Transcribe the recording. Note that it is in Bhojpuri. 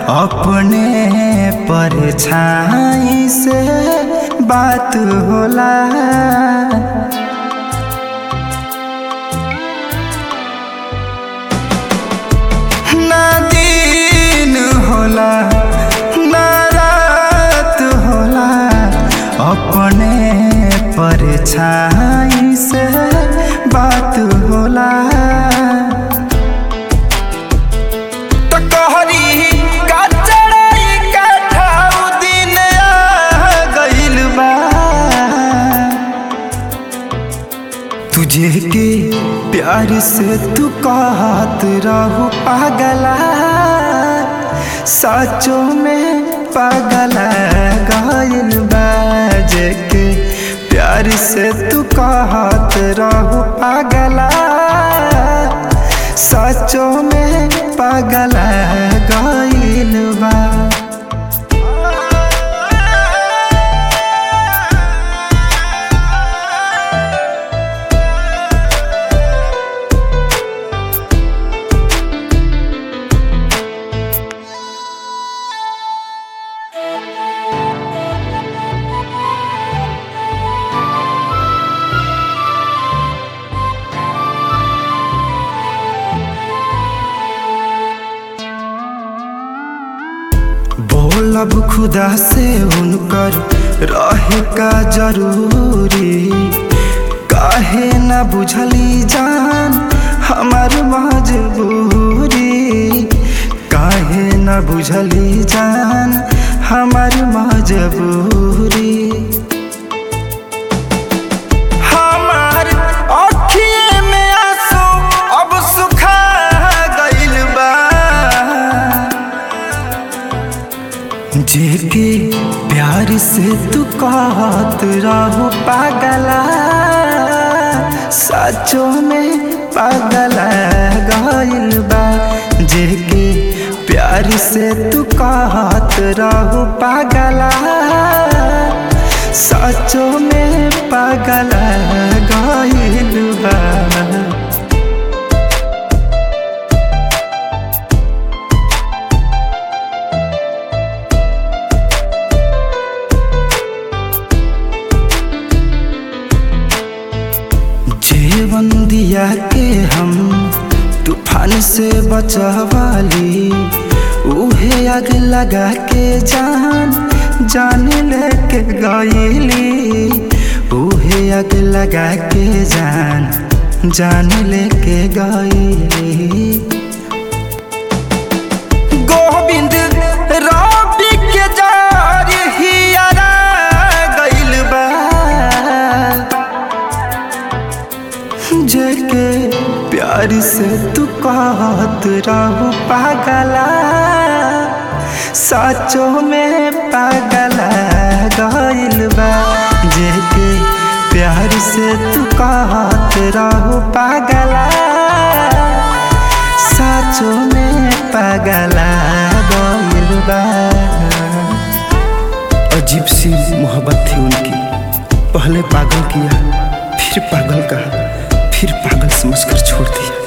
अपने परछाई से बात होला ना दिन होला ना रात होला अपने परछाई से बात होला त कहरी का चढ़ाई का ठाउ दिन आ गइल बा तुझे के प्यार से तू कहत रहू पागला साचो में पागला गइल बाजे के प्यार से तू कहत रहू पागला साचो में पागला गइल बा बोलब खुदा से उनकर रहे का जरूरी काहे न बुझली जान हमार मजबूरी काहे न बुझली जान हमार मजबूरी हमार अखिए में आंसू अब सुखा गइल बा जेके प्यार से तू कहत रहू पागला सचो में पागला गइल बा जेके प्यार से तू कहत रहू पागला सचो में पागला गइल बा जीवन दिया के हम तूफान से बचवाली उहे आग लगा के जान जान लेके गईली उहे आग लगा के जान जान लेके गईली गोविंद रवि के जार हियरा गइल बा जेके प्यार से तू कहत रहू पागला साचो में पागला गइल बा जेके प्यार से तू कहत रहू पागला साचो में पागला गइल बा अजीब सी मोहब्बत थी उनकी पहले पागल किया फिर पागल कहा फिर पागल समझकर छोड़ दिया